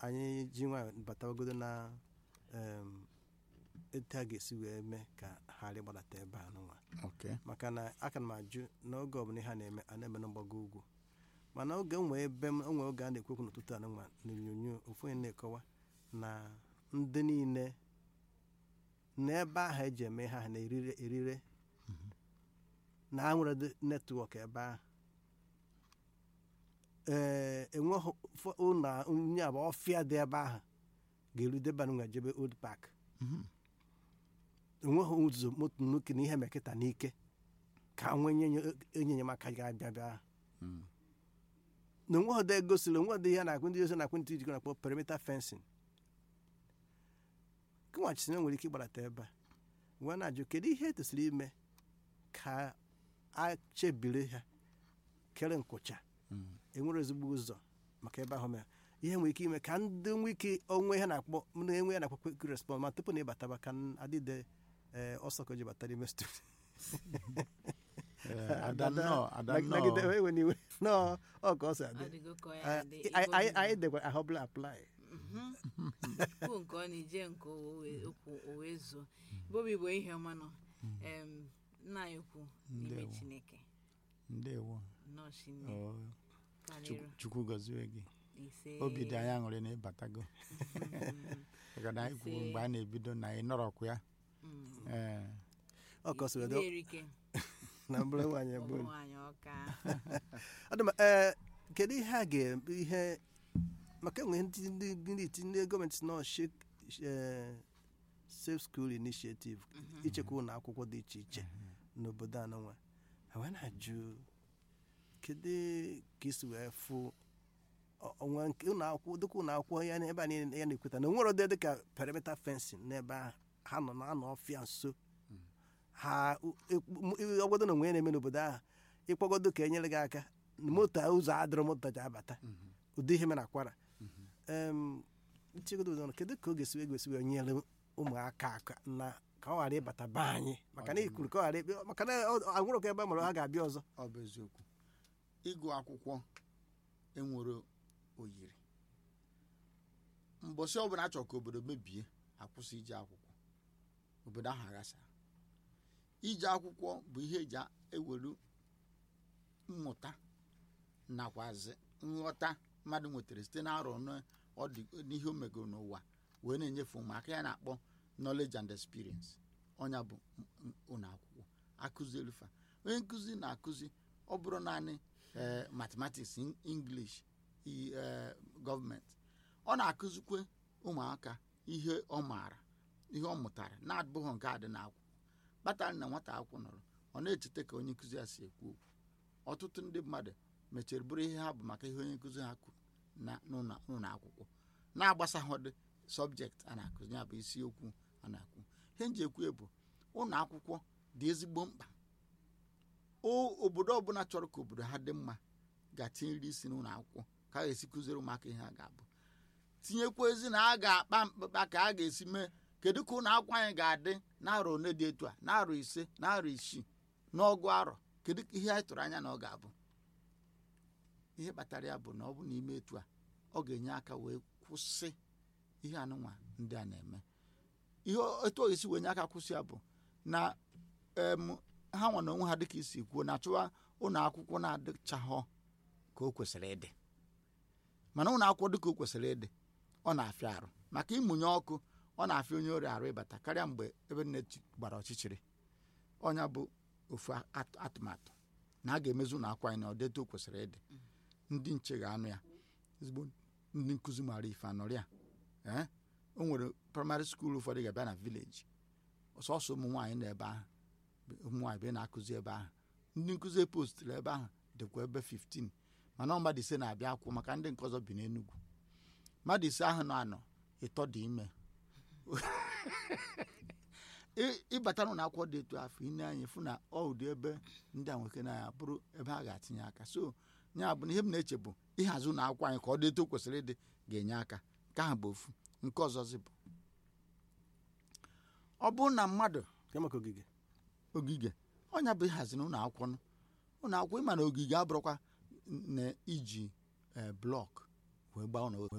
anyị ji nwa batawagodo na em, etu a ga-esi wee mee ka ha ghara ịgbadata ebe a n'ụwa okay maka na aka m ajụ n'oge ọbụla ihe a na-eme a na-eme na mgbago ugwu mana oge nwee ebe m onwe oge a na-ekwekwu n'ụtụtụ anụnwa n'onyonyo ofu onye na-ekọwa na ndị niile n'ebe ahụ eji eme ihe ahụ na-erire erire na ha nwere netwọk ebe ahụ ee enweghị ụfọ- ụlọ onye abụ ọfịa dị ebe ahụ ga-erudebe nwa jebe old park Mhm. enweghị ụzọ moto nnuke na ihe mekịta n'ike ka nwee nye enye enyemaka ga-abịa bịa Mm. na onwe ọdọ egosiri onwe ọdọ ihe na-akwụ ndị ozi na-akwụ ntị jikọ na-akpọ perimeter fencing kewachisi na nwere ike ịgbarata ebe a wee na-ajụ kedu ihe etosiri ime ka a chebire ha kere nkwụcha Mm. enwere ezigbo ụzọ maka ebe ahụ mere ihe nwere ike ime ka ndị nwee ike onwe ha na-akpọ na enwe ya na-akpọ quick response ma tupu na ịbataba ka adịde ee, ọsọ ka o ji bata n'ime studio Eh, ada nnọọ ada nagide nnọọ ewe n'iwe nọọ ọ ka ọ si adị Adịgo ka ya Ah, adị. anyị- Igbo anyị Igbo. anyị dekwa ahọbụla apply Kwuo nke ọ na-eje nke o wee- okwu o wee zuo bobi bụ ihe ọma nọ Em, nna anyị ukwu n'ime Ndewo. chineke ndewo nnọọ chinne Oh, karịrị Chukwu- chukwu gọzie gị ise obi dị anyị aṅụrị na ịbatago maka na anyị kwuru Ise. mgbe a na-ebido na anyị nọrọkwa ya Mm. ee ọ ka ọ sịrị dị Ihe erike na mbụrụ nwaanyị ụmụ bụ nwaanyị ọka Adị m, ee, kedu ihe a ga-eme ihe maka enwe ndị ndị ndị iti- ndị gọọmenti nọ shek- eh, safe school initiative ichekwa ụlọ akwụkwọ dị iche iche n'obodo anụnwa ha wee na-ajụ kedu ka isi wee fụ ọ- ọnwa nke ụlọ akwụkwọ dịka ụlọ akwụkwọ ya na ebe a niile ya na-ekweta na onwere ụdị dịka perimeter fencing n'ebe ahụ ha nọ na anọ ọfịa nso ha ọgwado na onwe ya na-eme n'obodo ahụ ịkpọgodo ka enyere gị aka moto a, ụzọ adịrọ moto ji abata ụdị ihe mere akwara em nchegodo ụzọ kedu ka ọ ga-esi wee gosi wee nyere ụmụaka aka na ka ọ ghara ịbata be anyị maka na ikwuru ka ọ ghara ịbịa maka na ọ- agwụrụ ka ebe a mara ha ga-abịa ọzọ ọ bụ eziokwu ịgụ akwụkwọ enwere oyiri mbọsị ọbụla achọ ka obodo mebie akwụsị ije akwụkwọ obodo ahụ aghasara ije akwụkwọ bụ ihe eji ewere mmụta nakwazi nghọta mmadụ nwetara site na arọ na ọ dị n'ihe o megoro n'ụwa wee na-enyefe ụmụaka ya na-akpọ knowledge and experience ọnya bụ m- m- ụlọ akwụkwọ akụzielu fa onye nkụzi na-akụzi ọ bụrụ naanị eh, mathematics in- english i- eh, gọọmenti ọ na-akụzikwe ụmụaka ihe ọ maara ihe ọ mụtara na-abụghị nke a dị n'akwụkwọ kpatara na nwata akwụkwọ nọrọ ọ na-echeta ka onye nkụzi ya si ekwu okwu ọtụtụ ndị mmadụ mechara bụrụ ihe ha bụ maka ihe onye nkụzi ha kwuru na n'ụlọ n'ụlọ akwụkwọ na-agbasaghọdị sọbjekt a na-akụzi ya bụ isiokwu a na-akwu ihe nji ekwu bụ ụlọ akwụkwọ dị ezigbo mkpa o obodo ọbụla chọrọ ka obodo ha dị mma ga-atinyere isi n'ụlọ akwụkwọ ka a ga-esi kụziere ụmụaka ihe ha ga-abụ tinyekwa ezi na a ga-akpa mkpakpa ka a ga-esi mee kedu ka ụlọ akwụkwọ anyị ga-adị n'arọ one dị etu a n'arọ ise n'arọ isii n'ọgụ arọ kedu ka ihe anyị tụrụ anya na ọ ga-abụ ihe kpatara ya bụ na ọ bụ n'ime etu a ọ ga-enye aka wee kwụsị ihe anụnwa ndị a na-eme ihe o- etu ọ ga-esi wee nye aka kwụsị ya bụ na em, ha nwa na onwe ha dịka isi kwuo na achụwa ụlọ akwụkwọ na-adịchaghọ ka o kwesịrị ịdị mana ụlọ akwụkwọ dịka o kwesịrị ịdị ọ na-afịa arụ maka ịmụnye ọkụ ọ na-afịa onye ọrịa arụ ịbata karịa mgbe ebe nne chi- gbara ọchịchịrị ọnya bụ ofu at- atụmatụ na a ga-emezu ụlọ akwụkwọ anyị na ọdetu o kwesịrị ịdị ndị nche ga-anụ ya ezigbo ndị nkụzi maara ife anọrị ya ee o nwere praịmarị skuul ụfọdụ ga-abịa na vileji sọsọ ụmụ nwaanyị nọ ebe ahụ ụmụ nwaanyị bụ na-akụzi ebe ahụ ndị nkụzi postụrụ ebe ahụ dịkwa ebe 15 mana ọ mmadụ ise na-abịa akwụkwọ maka ndị nke ọzọ bi n'Enugu mmadụ ise ahụ nọ anọ ịtọ dị ime ị- ịbata n'ụlọ akwụkwọ dị etu afọ ine anyị fụ na ọ ụdị ebe ndị a nwoke na ya bụrụ ebe ha ga-atinye aka so ya bụ na ihe m na-eche bụ ịhazi ụlọ akwụkwọ anyị ka ọ dị etu o kwesịrị ịdị ga-enye aka nke ahụ bụ ofu nke ọzọzi bụ ọ bụrụ na mmadụ nke maka ogige ogige ọnya bụ ịhazi n'ụlọ akwụkwọ nụ. ụlọ akwụkwọ ịma na ogige abụrụkwa na iji blọk wee gbaa ụlọ wee